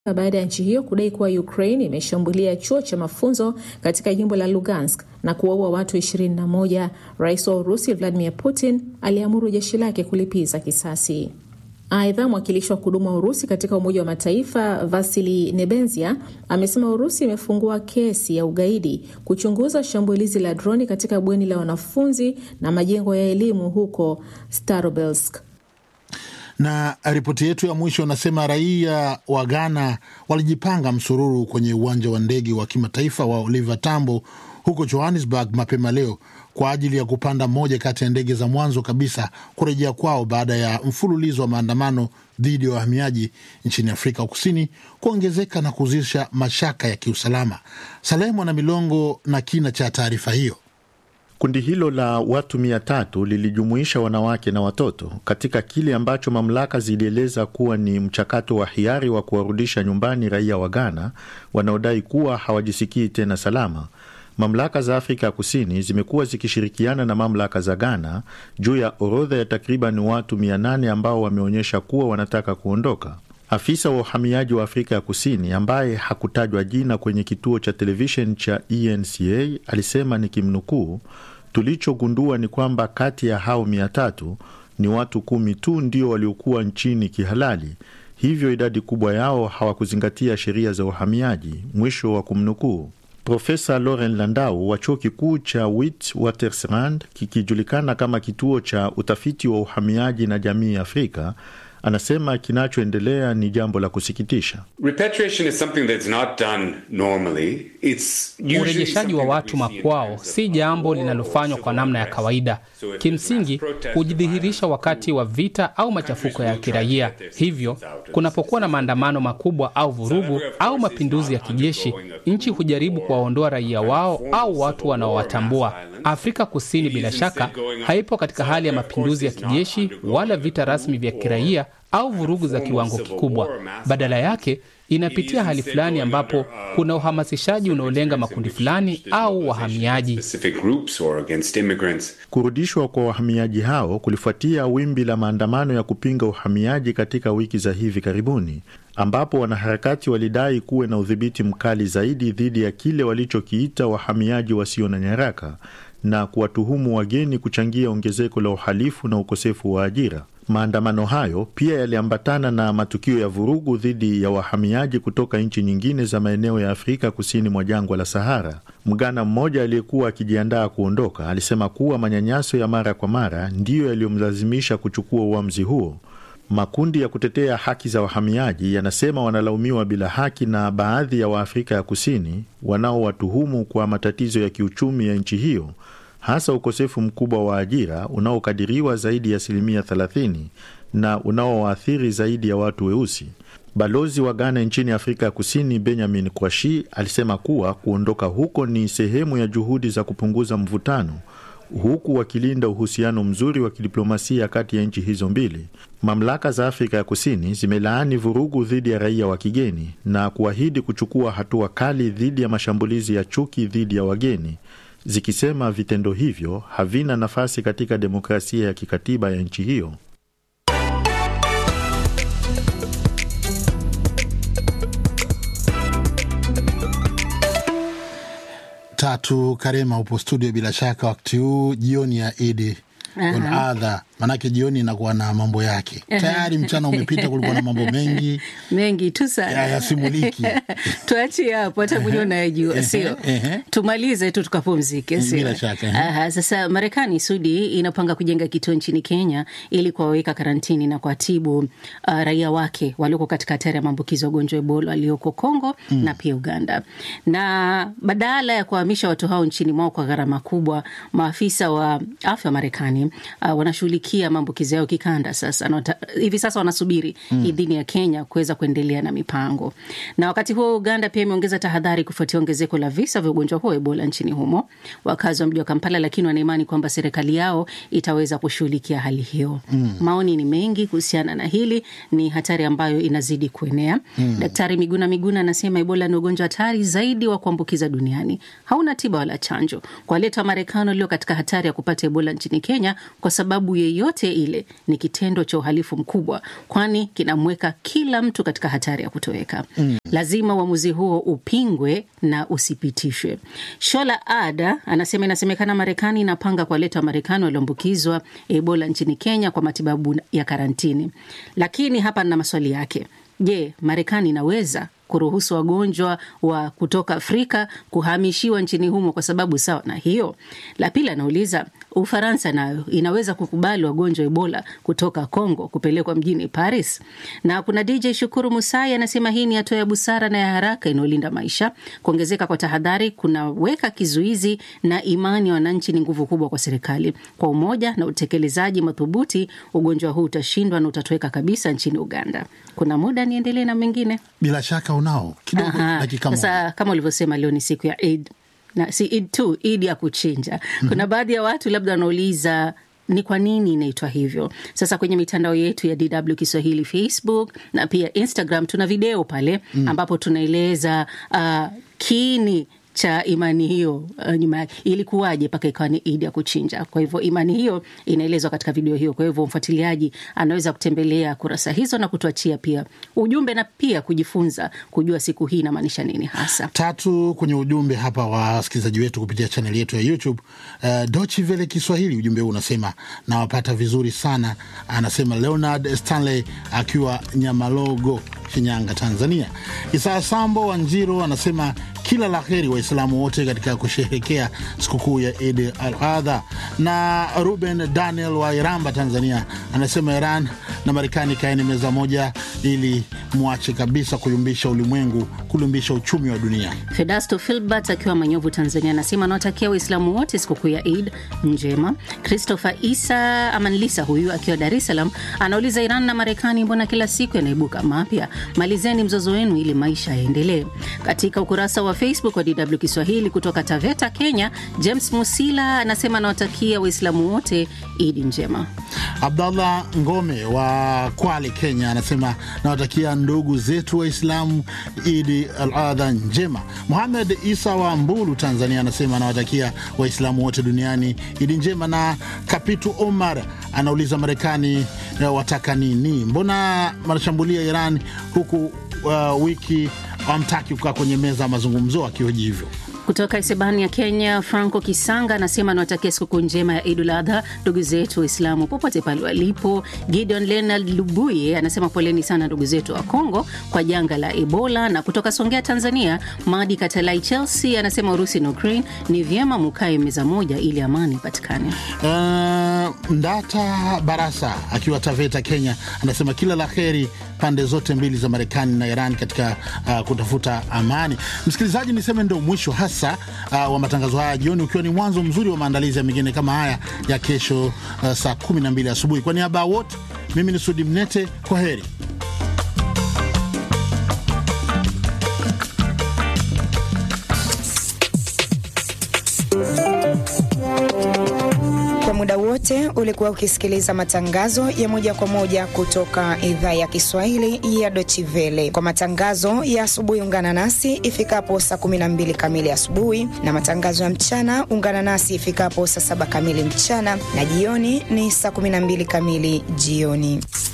baada ya nchi hiyo kudai kuwa Ukraine imeshambulia chuo cha mafunzo katika jimbo la Lugansk na kuwaua watu 21. Rais wa Urusi Vladimir Putin aliamuru jeshi lake kulipiza kisasi. Aidha, mwakilishi wa kudumu wa Urusi katika Umoja wa Mataifa Vasili Nebenzia amesema Urusi imefungua kesi ya ugaidi kuchunguza shambulizi la droni katika bweni la wanafunzi na majengo ya elimu huko Starobelsk. Na ripoti yetu ya mwisho anasema raia wa Ghana walijipanga msururu kwenye uwanja wa ndege wa kimataifa wa Oliver Tambo huko Johannesburg mapema leo kwa ajili ya kupanda moja kati ya ndege za mwanzo kabisa kurejea kwao baada ya mfululizo wa maandamano dhidi ya wahamiaji nchini Afrika Kusini kuongezeka na kuzusha mashaka ya kiusalama. Salemu na Milongo na kina cha taarifa hiyo. Kundi hilo la watu mia tatu lilijumuisha wanawake na watoto katika kile ambacho mamlaka zilieleza kuwa ni mchakato wa hiari wa kuwarudisha nyumbani raia wa Ghana wanaodai kuwa hawajisikii tena salama. Mamlaka za Afrika ya Kusini zimekuwa zikishirikiana na mamlaka za Ghana juu ya orodha ya takriban watu 800 ambao wameonyesha kuwa wanataka kuondoka. Afisa wa uhamiaji wa Afrika ya Kusini ambaye hakutajwa jina kwenye kituo cha televisheni cha ENCA alisema nikimnukuu, tulichogundua ni kwamba kati ya hao mia tatu ni watu kumi tu ndio waliokuwa nchini kihalali, hivyo idadi kubwa yao hawakuzingatia sheria za uhamiaji, mwisho wa kumnukuu. Profesa Lauren Landau wa chuo kikuu cha Witwatersrand kikijulikana kama kituo cha utafiti wa uhamiaji na jamii Afrika anasema kinachoendelea ni jambo la kusikitisha. Urejeshaji wa watu makwao si jambo linalofanywa kwa namna ya kawaida. Kimsingi hujidhihirisha wakati wa vita au machafuko ya kiraia. Hivyo kunapokuwa na maandamano makubwa au vurugu au mapinduzi ya kijeshi, nchi hujaribu kuwaondoa raia wao au watu wanaowatambua. Afrika Kusini bila shaka haipo katika hali ya mapinduzi ya kijeshi wala vita rasmi vya kiraia au vurugu za kiwango kikubwa. Badala yake inapitia hali fulani ambapo kuna uhamasishaji unaolenga makundi fulani au wahamiaji. Kurudishwa kwa wahamiaji hao kulifuatia wimbi la maandamano ya kupinga uhamiaji katika wiki za hivi karibuni, ambapo wanaharakati walidai kuwe na udhibiti mkali zaidi dhidi ya kile walichokiita wahamiaji wasio na nyaraka na kuwatuhumu wageni kuchangia ongezeko la uhalifu na ukosefu wa ajira. Maandamano hayo pia yaliambatana na matukio ya vurugu dhidi ya wahamiaji kutoka nchi nyingine za maeneo ya Afrika kusini mwa jangwa la Sahara. Mgana mmoja aliyekuwa akijiandaa kuondoka alisema kuwa manyanyaso ya mara kwa mara ndiyo yaliyomlazimisha kuchukua uamuzi huo. Makundi ya kutetea haki za wahamiaji yanasema wanalaumiwa bila haki na baadhi ya Waafrika ya Kusini wanaowatuhumu kwa matatizo ya kiuchumi ya nchi hiyo hasa ukosefu mkubwa wa ajira unaokadiriwa zaidi ya asilimia 30 na unaowaathiri zaidi ya watu weusi. Balozi wa Ghana nchini Afrika ya Kusini Benjamin Kwashi alisema kuwa kuondoka huko ni sehemu ya juhudi za kupunguza mvutano huku wakilinda uhusiano mzuri wa kidiplomasia kati ya nchi hizo mbili. Mamlaka za Afrika ya Kusini zimelaani vurugu dhidi ya raia wa kigeni na kuahidi kuchukua hatua kali dhidi ya mashambulizi ya chuki dhidi ya wageni zikisema vitendo hivyo havina nafasi katika demokrasia ya kikatiba ya nchi hiyo. Tatu Karema upo studio bila shaka wakati huu jioni ya Idi adha, manake jioni inakuwa na mambo yake tayari. Mchana umepita, kulikuwa na mambo mengi mengi tu sana yasimuliki. Tuachie hapo, hata mwenyewe unayejua, sio? Tumalize tu tukapumzike, sio? Bila shaka. Aha, sasa Marekani Sudi inapanga kujenga kituo nchini Kenya ili kuwaweka karantini na kuwatibu uh, raia wake walioko katika hatari ya maambukizi ya ugonjwa wa Ebola walioko Kongo mm. na pia Uganda, na badala ya kuhamisha watu hao nchini mwao kwa gharama kubwa, maafisa wa afya wa Marekani uh, wanashughulikia maambukizi yao kikanda. Sasa nota, hivi sasa wanasubiri mm. idhini ya Kenya kuweza kuendelea na mipango. Na wakati huo Uganda pia imeongeza tahadhari kufuatia ongezeko la visa vya ugonjwa huo Ebola nchini humo. Wakazi wa mji wa Kampala lakini wanaimani kwamba serikali yao itaweza kushughulikia hali hiyo. mm. Maoni ni mengi kuhusiana na hili, ni hatari ambayo inazidi kuenea. mm. Daktari Miguna Miguna anasema Ebola ni ugonjwa hatari zaidi wa kuambukiza duniani, hauna tiba wala chanjo. Kwa waleta Wamarekani walio katika hatari ya kupata Ebola nchini Kenya kwa sababu yeyote yoyote ile ni kitendo cha uhalifu mkubwa, kwani kinamweka kila mtu katika hatari ya kutoweka. Mm. Lazima uamuzi huo upingwe na usipitishwe. Shola Ada anasema inasemekana Marekani inapanga kuwaleta Wamarekani walioambukizwa Ebola nchini Kenya kwa matibabu ya karantini, lakini hapa na maswali yake. Je, Marekani inaweza kuruhusu wagonjwa wa kutoka Afrika kuhamishiwa nchini humo kwa sababu sawa na hiyo? La pili anauliza Ufaransa nayo inaweza kukubali wagonjwa Ebola kutoka Congo kupelekwa mjini Paris? Na kuna DJ Shukuru Musai anasema hii ni hatua ya busara na ya haraka inayolinda maisha. Kuongezeka kwa tahadhari kunaweka kizuizi na imani ya wananchi ni nguvu kubwa kwa serikali. Kwa umoja na utekelezaji madhubuti, ugonjwa huu utashindwa na utatoweka kabisa nchini Uganda. Kuna muda niendelee na mengine? Bila shaka unao kidogo, Aha, dakika moja. Sasa kama ulivyosema, leo ni siku ya Eid na si Eid tu, Eid ya kuchinja. Kuna baadhi ya watu labda wanauliza ni kwa nini inaitwa hivyo. Sasa kwenye mitandao yetu ya DW Kiswahili, Facebook na pia Instagram, tuna video pale ambapo tunaeleza uh, kiini cha imani hiyo uh, nyuma yake ilikuwaje mpaka ikawa ni idi ya kuchinja. Kwa hivyo imani hiyo inaelezwa katika video hiyo. Kwa hivyo mfuatiliaji anaweza kutembelea kurasa hizo na kutuachia pia ujumbe na pia kujifunza kujua siku hii inamaanisha nini hasa. tatu kwenye ujumbe hapa wa wasikilizaji wetu kupitia chaneli yetu ya YouTube. Uh, Dochi Vele Kiswahili, ujumbe huu unasema nawapata vizuri sana. Anasema Leonard Stanley akiwa Nyamalogo, Shinyanga, Tanzania. Isaa Sambo wa Njiro anasema kila la heri Waislamu wote katika kusherehekea sikukuu ya Idi al Adha. Na Ruben Daniel wa Iramba, Tanzania anasema Iran na Marekani kaeni meza moja ili mwache kabisa kuyumbisha ulimwengu, kuyumbisha uchumi wa dunia. Fedasto Filbert akiwa Manyovu, Tanzania, anasema anawatakia Waislamu wote sikukuu ya Eid njema. Christopher Isa Amanlisa huyu akiwa Dar es Salaam anauliza, Iran na Marekani mbona kila siku yanaibuka mapya? Malizeni mzozo wenu ili maisha yaendelee. Katika ukurasa wa Facebook wa DW Kiswahili kutoka Taveta, Kenya, James Musila anasema anawatakia Waislamu wote Idi njema. Abdallah Ngome wa Kwale, Kenya anasema nawatakia ndugu zetu Waislamu Idi al Adha njema. Muhamed Isa wa Mbulu, Tanzania anasema anawatakia Waislamu wote duniani Idi njema. Na Kapitu Omar anauliza Marekani eh, wataka nini? Mbona wanashambulia Iran huku uh, wiki wamtaki kukaa kwenye meza ya mazungumzo akihoji hivyo? Kutoka Isebani ya Kenya, Franco Kisanga anasema anawatakia sikukuu njema ya Idul Adha ndugu zetu Waislamu popote pale walipo. Gideon Leonard Lubuye anasema poleni sana ndugu zetu wa Kongo kwa janga la Ebola. Na kutoka Songea, Tanzania, Madi Katalai Chelsea anasema Urusi na Ukraine ni vyema mukae meza moja ili amani ipatikane. Uh, Ndata Barasa akiwa Taveta, Kenya anasema kila la heri pande zote mbili za Marekani na Iran katika uh, kutafuta amani. Msikilizaji, niseme ndo mwisho hasa uh, wa matangazo haya jioni, ukiwa ni mwanzo mzuri wa maandalizi ya mengine kama haya ya kesho uh, saa 12 asubuhi. Kwa niaba ya wote, mimi ni Sudi Mnete, kwa heri. Kwa muda wote ulikuwa ukisikiliza matangazo ya moja kwa moja kutoka idhaa ya Kiswahili ya Deutsche Welle. Kwa matangazo ya asubuhi, ungana nasi ifikapo saa 12 kamili asubuhi, na matangazo ya mchana ungana nasi ifikapo saa 7 kamili mchana, na jioni ni saa 12 kamili jioni.